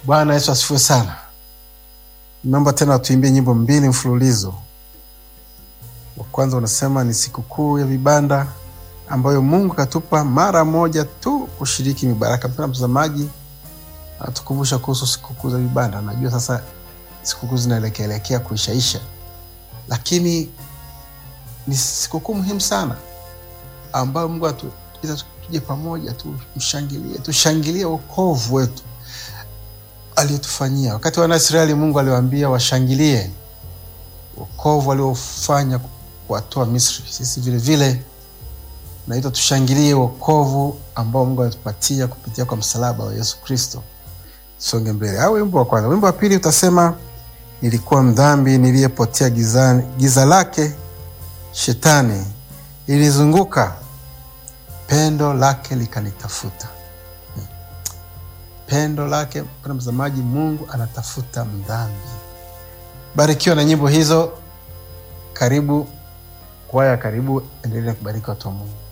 Bwana Yesu asifiwe sana. Naomba tena tuimbie nyimbo mbili mfululizo. Wa kwanza unasema ni sikukuu ya vibanda ambayo Mungu katupa mara moja tu kushiriki mibaraka. Mpendwa mtazamaji, anatukumbusha kuhusu sikukuu za vibanda. Najua sasa sikukuu zinaelekeelekea kuishaisha, lakini ni sikukuu muhimu sana ambayo Mungu atuita tuje pamoja, tumshangilie, tushangilie wokovu wetu aliyotufanyia. Wakati wana Israeli, Mungu aliwaambia washangilie wokovu aliofanya kuwatoa Misri. Sisi vile vile naitwa tushangilie wokovu ambao Mungu alitupatia kupitia kwa msalaba wa Yesu Kristo. Songe mbele. Au wimbo wa kwanza. Wimbo wa pili utasema nilikuwa mdhambi niliyepotea gizani, giza lake shetani ilizunguka, pendo lake likanitafuta. Pendo lake, mpendwa mtazamaji, Mungu anatafuta mdhambi. Barikiwa na nyimbo hizo. Karibu kwaya, karibu, endelea kubariki watu wa Mungu.